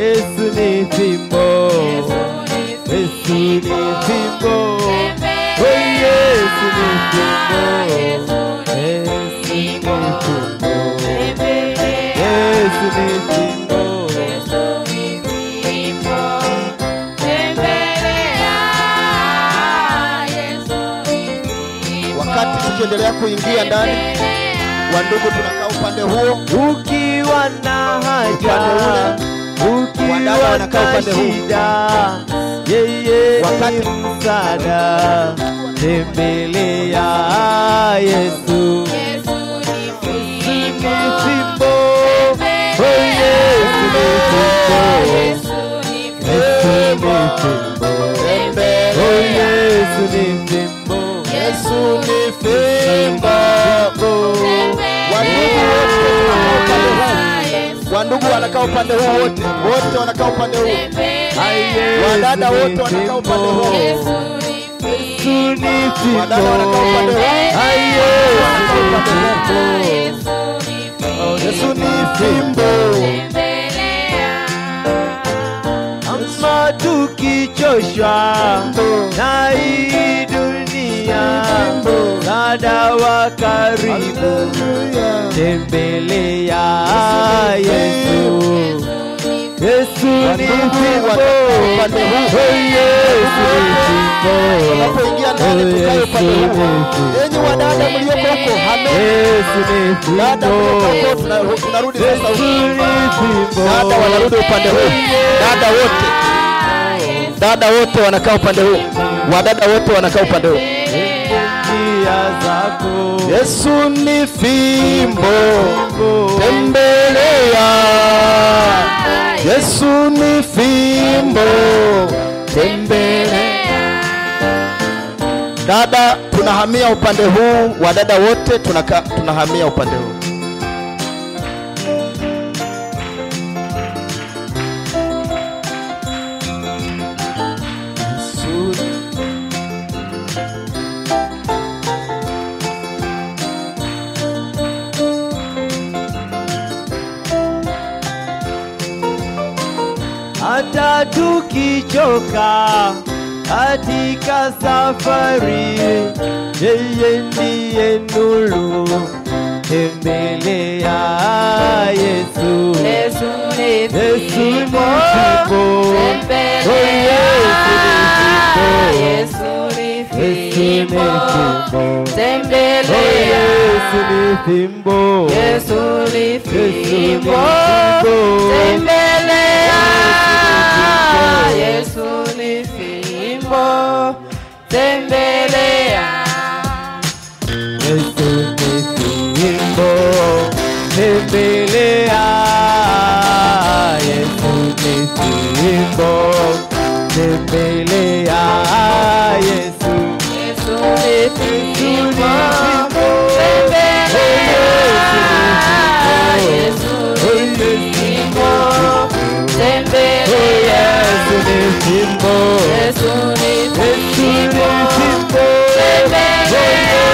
Yesu ni fimbo, Yesu ni fimbo, oh Yesu ni fimbo, Yesu ni fimbo, Yesu ni fimbo. Wakati tukiendelea kuingia ndani, wandugu, tunakaa upande huo, Ukiwa na haja, ukiwa Wadada wanakaa na upande huu. shida, yeye Wakati- ni msaada. Tembelea Yesu, ni fimbo, oh Yesu ni fimbo, Yesu ni fimbo, oh Yesu ni fimbo, Yesu ni fimbo. Wandugu wanakaa upande huu, wandugu wanakaa upande huu wote, wote wanakaa upande huu, wadada wote wanakaa upande huu, Yesu ni fimbo, wadada wanakaa upande huu, Yesu ni fimbo. Ama tukichoshwa na hii dunia, msaada wa karibu, tembelea Yesu. Yesu ni fimbo, oh Yesu ni fimbo, Tunapoingia ndani, tukae upande huu. Enyi wadada mlioko huko, hameni. Yesu ni Dada mlioko fimbo, huko, tuna- tunarudi sasa Yesu huku. ni fimbo, Dada wanarudi upande huu, dada wote, dada wote wanakaa upande huu, wadada wote wanakaa upande huu. njia zako Yesu ni fimbo, tembelea. Yesu ni fimbo, tembelea. Dada, tunahamia upande huu, wadada wote tunaka, tunahamia upande huu. Yesu hata tukichoka katika safari, yeye ndiye nuru. Tembelea Yesu, Yesu ni fimbo, oh Yesu ni fimbo, Yesu ni fimbo, oh Yesu ni fimbo, Yesu ni fimbo, Yesu ni fimbo, tembelea. Yesu ni fimbo, tembelea. Yesu ni fimbo, tembelea. Yesu, Yesu ni fimbo, tembelea. Yesu ni fimbo, Yesu ni fimbo, Yesu ni Yesu ni fimbo, fimbo, tembelea.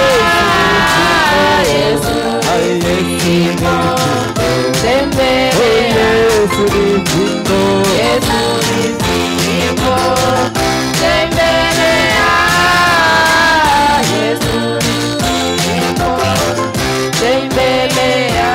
Yesu Ay, ni Yesu ni fimbo, fimbo, tembelea. Yesu ni fimbo. Yesu ni fimbo, tembelea. Yesu ni fimbo, tembelea.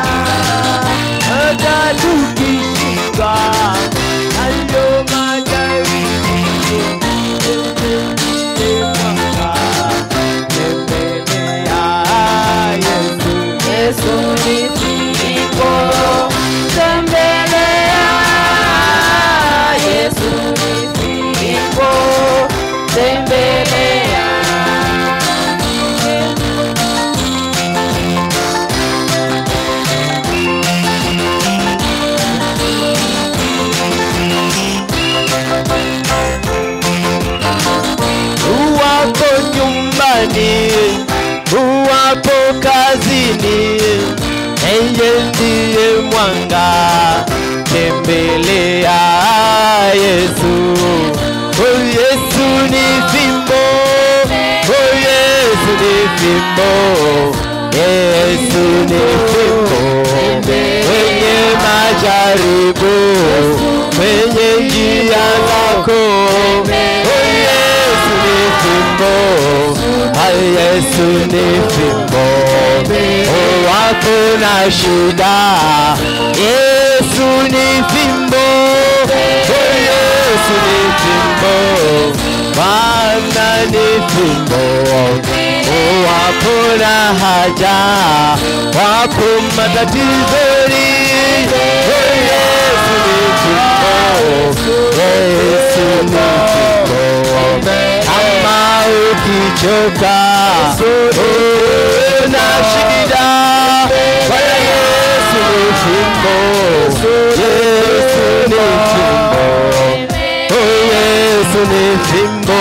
hata tukishika hayo majaribu, tembelea mwanga, tembelea Yesu. Yesu ni fimbo, tembelea. Yesu ni fimbo, tembelea. Uwapo nyumbani, uwapo kazini, yeye ndiye mwanga, tembelea Yesu. Oh, Yesu ni fimbo, oh, Yesu ni fimbo, Yesu ni fimbo, wenye majaribu fimbo, hai Yesu ni fimbo. Oh, hakuna shida, Yesu ni fimbo, oh, Yesu ni fimbo, Bwana ni fimbo. Oh, hakuna haja, wapo matatizoni, oh, Yesu ni fimbo, Yesu ni fimbo. Kama ukichoka una shida, Bwana Yesu ni fimbo, Yesu ni fimbo, oh Yesu ni fimbo.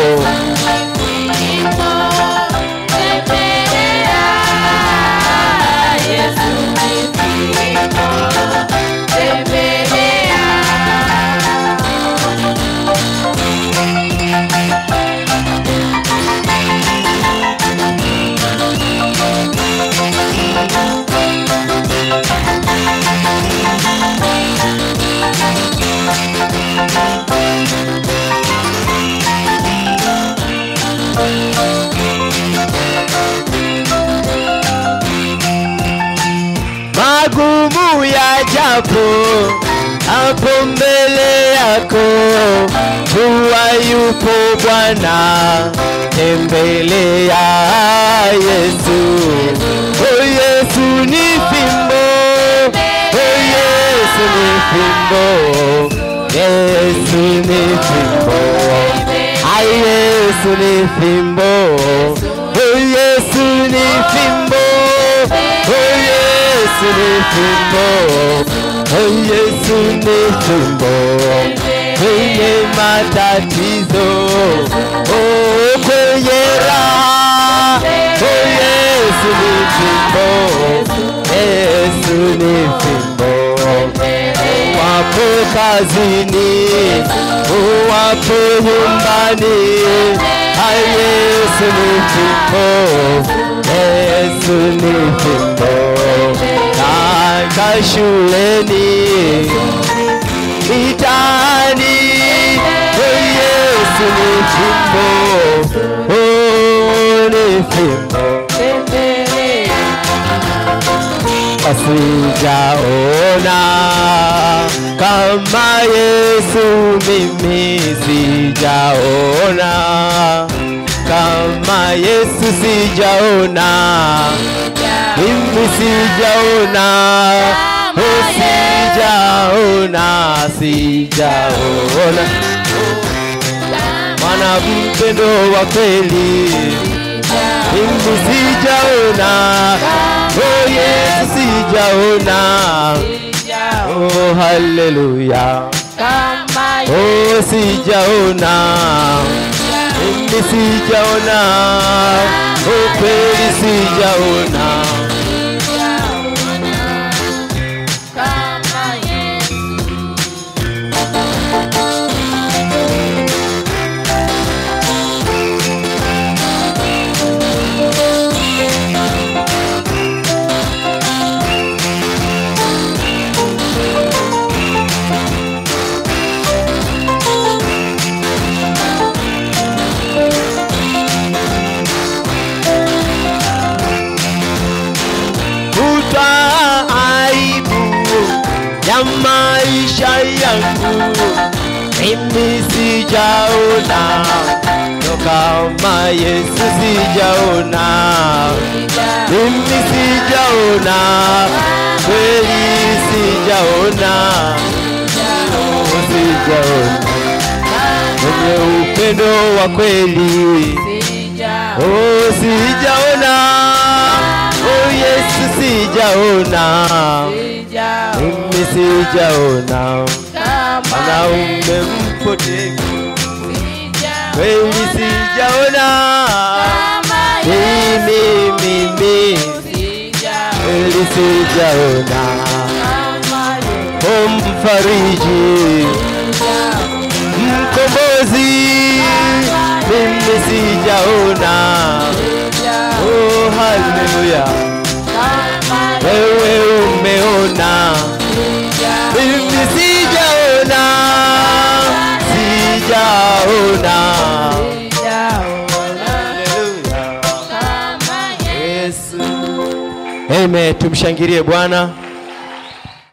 magumu yajapo hapo mbele yako, jua yupo Bwana, tembelea Yesu. Oh, Yesu ni fimbo, oh, Yesu ni fimbo, Yesu ni fimbo, ai Yesu ni fimbo, oh, Yesu ni fimbo, oh, Yesu ni fimbo, oh Yesu ni fimbo kwenye matatizo, oh kwenye raha, oh Yesu ni fimbo, Yesu ni fimbo, wapo kazini, wapo nyumbani, ah Yesu ni fimbo, Yesu ni fimbo kaka shuleni mitaani, oh Yesu ni fimbo, oh ni fimbo. Sijaona kama Yesu, mimi sijaona kama Yesu, sijaona mimi sijaona, oh sijaona, sijaona mwana mpendo wa kweli, mimi sijaona, oh Yesu sijaona, oh haleluya, oh sijaona, mimi sijaona, oh kweli sijaona. Futa aibu ya maisha yangu, mimi sijaona ndo kama Yesu sijaona, mimi sijaona kweli, sijaona oh, sijaona mwenye upendo wa kweli oh, sijaona oh, Yesu sijaona, mimi sijaona mwanaume mpotevu kweli, sijaona mimi mimi kweli, sijaona o mfariji mkombozi, mimi sijaona oh, haleluya, wewe umeona mimi sijaona, sijaona Amen. Tumshangilie Bwana.